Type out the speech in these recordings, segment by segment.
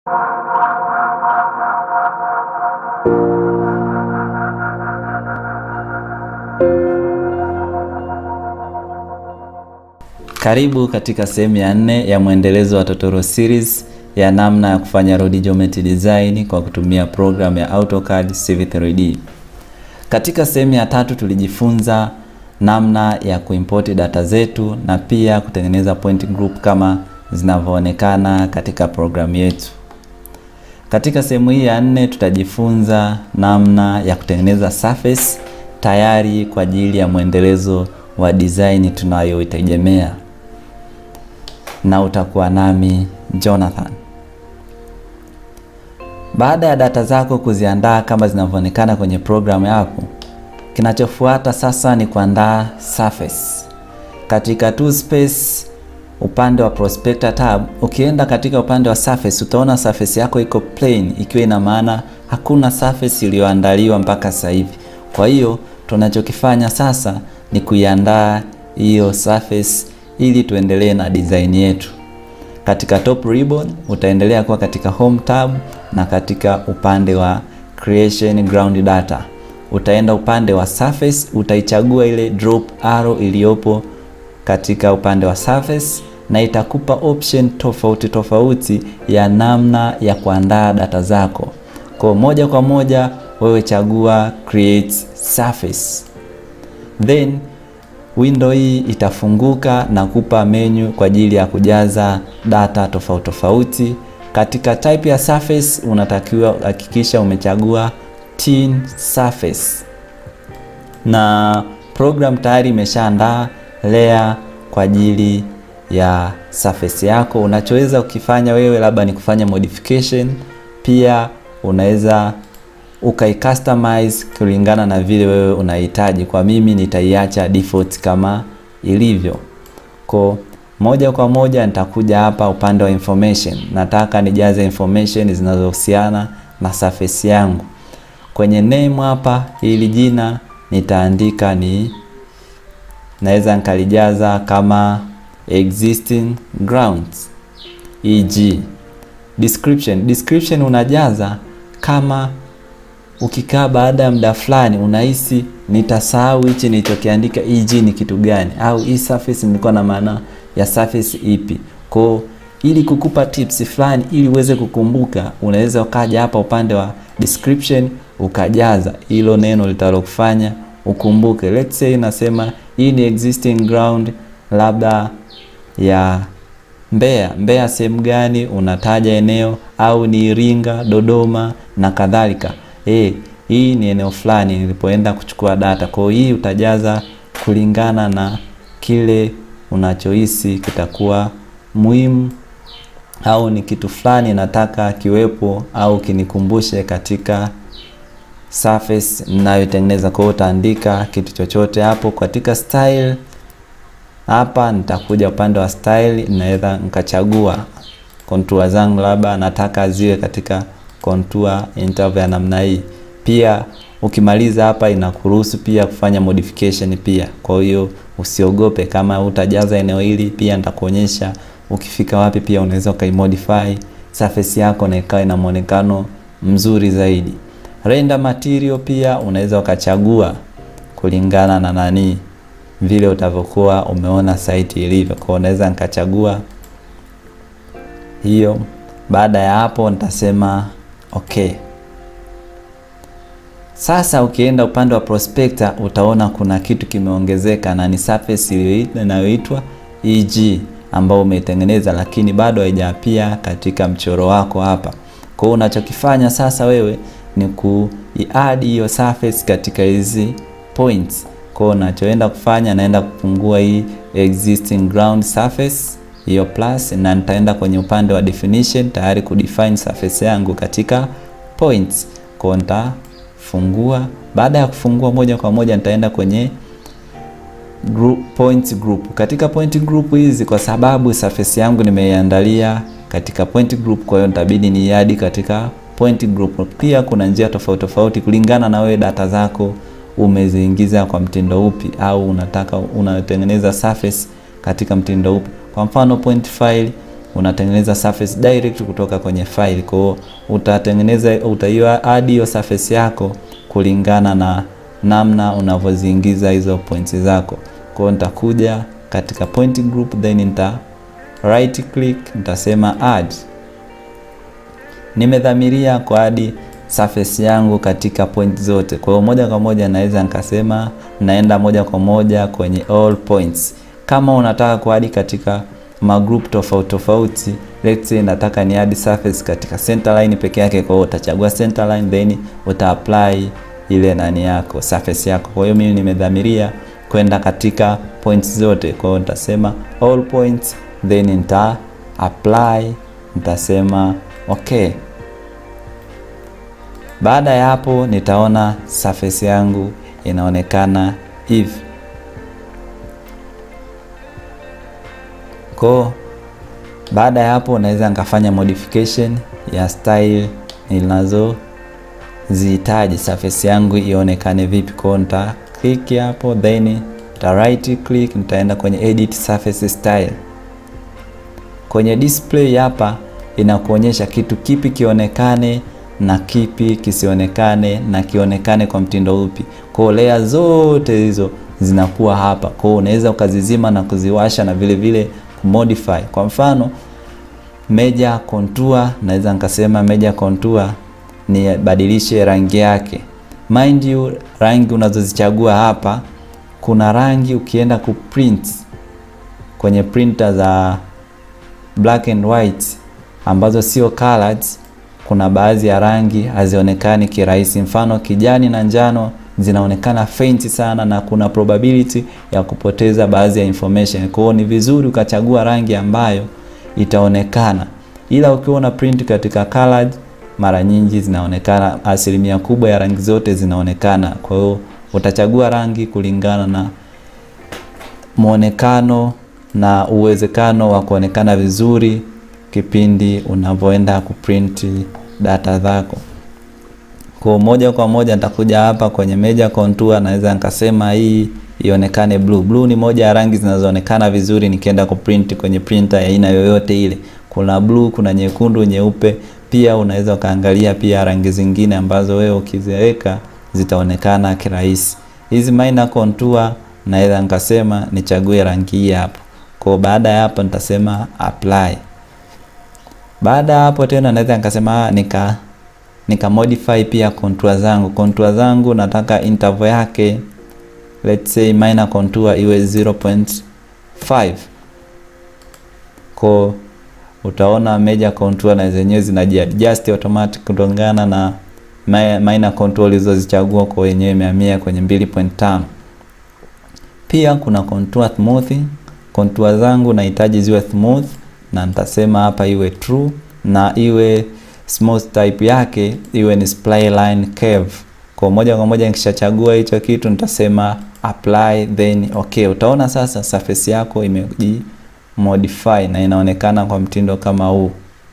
Karibu katika sehemu ya nne ya mwendelezo wa Totoro series ya namna ya kufanya road geometry design kwa kutumia program ya AutoCAD CV3D. Katika sehemu ya tatu tulijifunza namna ya kuimport data zetu na pia kutengeneza point group kama zinavyoonekana katika programu yetu. Katika sehemu hii ya nne tutajifunza namna ya kutengeneza surface tayari kwa ajili ya mwendelezo wa design tunayoitegemea, na utakuwa nami Jonathan. Baada ya data zako kuziandaa kama zinavyoonekana kwenye programu yako, kinachofuata sasa ni kuandaa surface. Katika tool space upande wa prospector tab, ukienda katika upande wa surface utaona surface yako iko plain, ikiwa ina maana hakuna surface iliyoandaliwa mpaka sasa hivi. Kwa hiyo tunachokifanya sasa ni kuiandaa hiyo surface ili tuendelee na design yetu. Katika top ribbon utaendelea kuwa katika home tab, na katika upande wa creation ground data utaenda upande wa surface, utaichagua ile drop arrow iliyopo katika upande wa surface, na itakupa option tofauti tofauti ya namna ya kuandaa data zako. Kwa moja kwa moja wewe chagua create surface, then window hii itafunguka na kupa menu kwa ajili ya kujaza data tofauti tofauti. Katika type ya surface unatakiwa hakikisha umechagua thin surface, na program tayari imeshaandaa layer kwa ajili ya surface yako. Unachoweza ukifanya wewe labda ni kufanya modification, pia unaweza ukaicustomize kulingana na vile wewe unahitaji. Kwa mimi nitaiacha default kama ilivyo. Kwa moja kwa moja nitakuja hapa upande wa information, nataka nijaze information zinazohusiana na surface yangu. Kwenye name hapa, hili jina nitaandika ni naweza nikalijaza kama existing grounds eg. Description, description unajaza kama ukikaa baada ya muda fulani unahisi nitasahau hichi nilichokiandika eg ni kitu gani, au hii surface nilikuwa na maana ya surface ipi. Kwa ili kukupa tips fulani ili uweze kukumbuka, unaweza ukaja hapa upande wa description ukajaza hilo neno litalokufanya ukumbuke. Let's say nasema hii ni existing ground labda ya Mbeya. Mbeya sehemu gani? Unataja eneo, au ni Iringa, Dodoma na kadhalika. Eh, hii ni eneo fulani nilipoenda kuchukua data. Kwa hiyo hii utajaza kulingana na kile unachohisi kitakuwa muhimu au ni kitu fulani nataka kiwepo au kinikumbushe katika surface ninayotengeneza. Kwa hiyo utaandika kitu chochote hapo. Katika style hapa nitakuja upande wa style, naweza nikachagua contour zangu, labda nataka ziwe katika contour interval ya namna hii. Pia ukimaliza hapa inakuruhusu pia kufanya modification pia. Kwa hiyo usiogope kama utajaza eneo hili, pia nitakuonyesha ukifika wapi pia unaweza ukaimodify surface yako na ikawa ina muonekano mzuri zaidi. Render material pia unaweza ukachagua kulingana na nani vile utavyokuwa umeona site ilivyo. Kwa unaweza nikachagua hiyo. Baada ya hapo nitasema okay. Sasa ukienda upande wa prospector utaona kuna kitu kimeongezeka na ni surface inayoitwa EG ambao umeitengeneza, lakini bado haijapia katika mchoro wako hapa. Kwa hiyo unachokifanya sasa wewe ni ku-add hiyo surface katika hizi points. Kwa hiyo unachoenda kufanya, naenda kufungua hii existing ground surface hiyo plus, na nitaenda kwenye upande wa definition tayari kudefine surface yangu katika points. Kwa hiyo nitafungua. Baada ya kufungua, moja kwa moja nitaenda kwenye group, point group. Katika point group hizi, kwa sababu surface yangu nimeiandalia katika point group, kwa hiyo nitabidi niadi katika point group. Pia kuna njia tofauti tofauti kulingana na wewe data zako umeziingiza kwa mtindo upi, au unataka unatengeneza surface katika mtindo upi. Kwa mfano point file unatengeneza surface direct kutoka kwenye file. Kwa hiyo utatengeneza utaiwa add hiyo surface yako kulingana na namna unavyoziingiza hizo points zako. Kwa hiyo nitakuja katika point group then nita right click nitasema add. Nimedhamiria kwa add surface yangu katika point zote. Kwa hiyo moja kwa moja naweza nikasema naenda moja kwa moja kwenye all points. Kama unataka kuadi katika magroup tofauti tofauti, let's say nataka ni add surface katika center line peke yake, kwa hiyo utachagua center line then uta apply ile nani yako surface yako. Kwa hiyo mimi nimedhamiria kwenda katika points zote, kwa hiyo nitasema all points then nita apply, nitasema okay. Baada ya hapo nitaona surface yangu inaonekana hivi. Kwa baada ya hapo naweza nikafanya modification ya style ninazozihitaji surface yangu ionekane vipi. Kwa nita click hapo then nita right click, nitaenda kwenye edit surface style. Kwenye display hapa inakuonyesha kitu kipi kionekane na kipi kisionekane na kionekane kwa mtindo upi. Kwa layer zote hizo zinakuwa hapa. Kwa unaweza ukazizima na kuziwasha na vile vile kumodify. Kwa mfano major contour, naweza nikasema major contour ni badilishe rangi yake. Mind you, rangi unazozichagua hapa, kuna rangi ukienda kuprint kwenye printer za black and white ambazo sio colored kuna baadhi ya rangi hazionekani kirahisi. Mfano kijani na njano zinaonekana faint sana na kuna probability ya kupoteza baadhi ya information. Kwa hiyo ni vizuri ukachagua rangi ambayo itaonekana, ila ukiwa una print katika colored, mara nyingi zinaonekana, asilimia kubwa ya rangi zote zinaonekana. Kwa hiyo utachagua rangi kulingana na muonekano na uwezekano wa kuonekana vizuri kipindi unavyoenda kuprint data zako. Kwa moja kwa moja nitakuja hapa kwenye major contour, naweza nikasema hii ionekane blue. Blue ni moja ya rangi zinazoonekana vizuri nikienda kuprint kwenye printer ya aina yoyote ile. Kuna blue, kuna nyekundu, nyeupe. Pia unaweza ukaangalia pia rangi zingine ambazo wewe ukiziweka zitaonekana kirahisi. Hizi minor contour naweza nikasema nichague rangi hii hapo. Kwa baada ya hapo nitasema apply. Baada ya hapo tena naweza nikasema nika nika modify pia contour zangu. Contour zangu nataka interval yake let's say minor contour iwe 0.5. Kwa utaona major contour na zenyewe zinajiadjust automatic kutokana na minor contour ulizozichagua kwa wenyewe imehamia kwenye 2.5. Pia kuna contour smoothing. Contour zangu nahitaji ziwe smooth na nitasema hapa iwe true na iwe smooth type yake iwe ni spline curve. Kwa moja kwa moja nikishachagua hicho kitu nitasema apply then okay. Utaona sasa surface yako imeji modify na inaonekana kwa mtindo kama huu.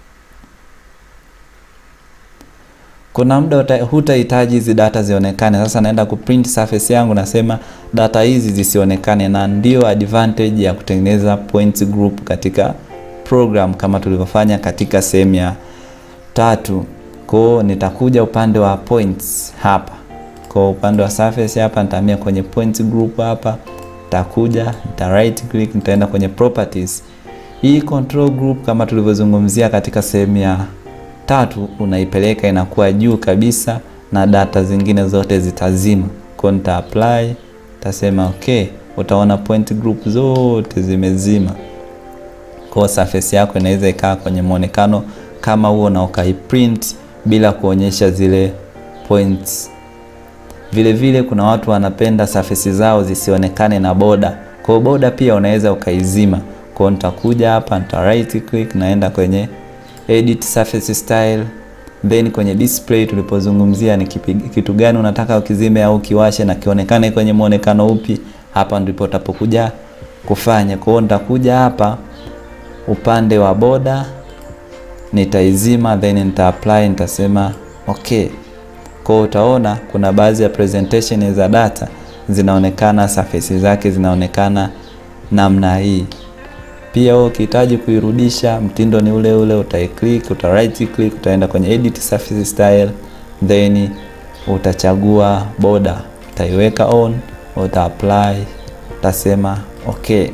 Kuna muda hutahitaji hizi data zionekane. Sasa naenda kuprint surface yangu, nasema data hizi zisionekane, na ndio advantage ya kutengeneza points group katika program kama tulivyofanya katika sehemu ya tatu. Kwa nitakuja upande wa points hapa, kwa upande wa surface hapa nitahamia kwenye points group hapa, nitakuja nita right click, nitaenda kwenye properties. Hii control group kama tulivyozungumzia katika sehemu ya tatu, unaipeleka inakuwa juu kabisa na data zingine zote zitazima. Kwa nita apply, tasema okay, utaona point group zote zimezima kwa surface yako inaweza ikaa kwenye muonekano kama huo na ukaiprint bila kuonyesha zile points. Vile vile kuna watu wanapenda surface zao zisionekane na boda. Kwa boda pia unaweza ukaizima. Kwa nitakuja hapa nita right click naenda kwenye edit surface style then kwenye display tulipozungumzia ni kipi, kitu gani unataka ukizime au kiwashe na kionekane kwenye muonekano upi, hapa ndipo utapokuja kufanya. Kwa hiyo nitakuja hapa upande wa boda nitaizima then nita apply, nitasema okay. Kwa utaona kuna baadhi ya presentation za data zinaonekana surface zake zinaonekana namna hii. Pia wewe ukihitaji kuirudisha, mtindo ni ule ule, utaiclick, uta right click, utaenda kwenye edit surface style, then utachagua border, utaiweka on, uta apply, utasema okay.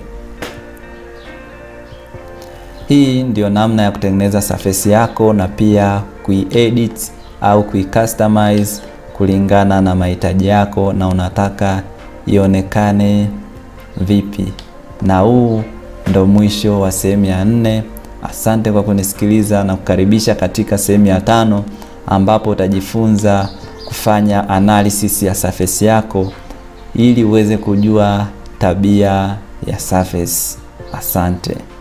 Hii ndio namna ya kutengeneza surface yako na pia kuiedit au kuicustomize kulingana na mahitaji yako na unataka ionekane vipi. Na huu ndo mwisho wa sehemu ya nne. Asante kwa kunisikiliza na kukaribisha katika sehemu ya tano ambapo utajifunza kufanya analysis ya surface yako ili uweze kujua tabia ya surface. Asante.